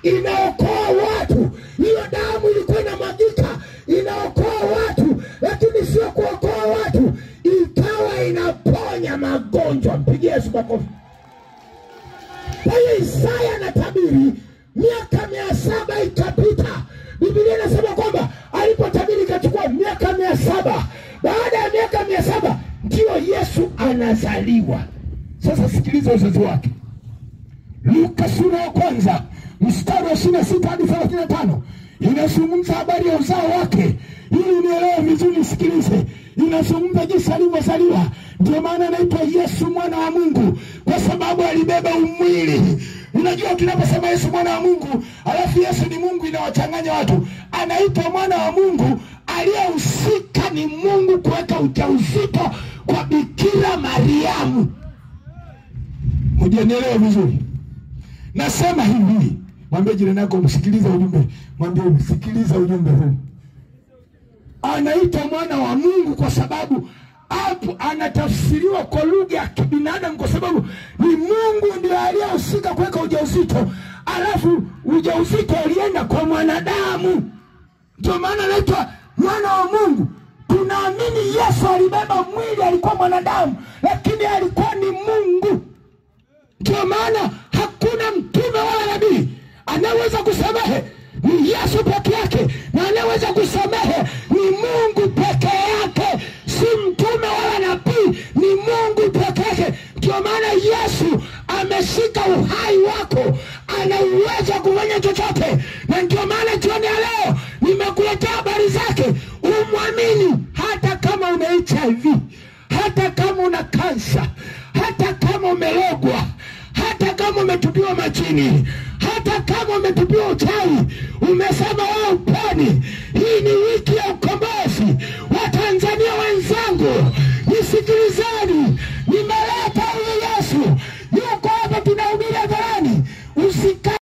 inaokoa watu. Hiyo damu ilikuwa inamwagika inaokoa watu, lakini sio kuokoa watu, ikawa inaponya magonjwa. Mpigie Yesu makofi. Kwa hiyo Isaya anatabiri miaka mia saba ikapita. Biblia inasema kwamba alipotabiri ikachukua miaka mia saba. Baada ya miaka mia saba ndiyo Yesu anazaliwa. Sasa sikiliza uzazi wake. Luka sura ya kwanza mstari wa ishirini na sita hadi thelathini na tano inazungumza habari ya uzao wake, ili unielewe vizuri, sikilize. Inazungumza jinsi alivyozaliwa. Ndio maana anaitwa Yesu mwana wa Mungu, kwa sababu alibeba umwili. Unajua, tunaposema Yesu mwana wa Mungu alafu Yesu ni Mungu, inawachanganya watu. Anaitwa mwana wa Mungu, aliyehusika ni Mungu kuweka ujauzito kwa Bikira Mariamu. Hujanielewa vizuri? Nasema hivi, mwambie jirani yako, msikiliza ujumbe, mwambie msikiliza ujumbe huu. Anaitwa mwana wa Mungu kwa sababu hapo anatafsiriwa kwa lugha ya kibinadamu, kwa sababu ni Mungu ndio aliyehusika kuweka ujauzito, alafu ujauzito ulienda kwa mwanadamu, ndio maana anaitwa mwana wa Mungu. Tunaamini Yesu alibeba mwili, alikuwa mwanadamu, lakini alikuwa ni Mungu. Ndio maana hakuna mtume wala nabii anayeweza kusamehe, ni Yesu peke yake, na anayeweza kusamehe ni Mungu peke yake, si mtume wala nabii, ni Mungu peke yake. Ndio maana Yesu ameshika uhai wako, ana uwezo wa kufanya chochote, na ndio maana jioni ya leo nimekuletea habari zake, umwamini hata kama una HIV, hata kama una kansa, hata kama umelogwa hata kama umetupiwa majini, hata kama umetupiwa uchawi, umesema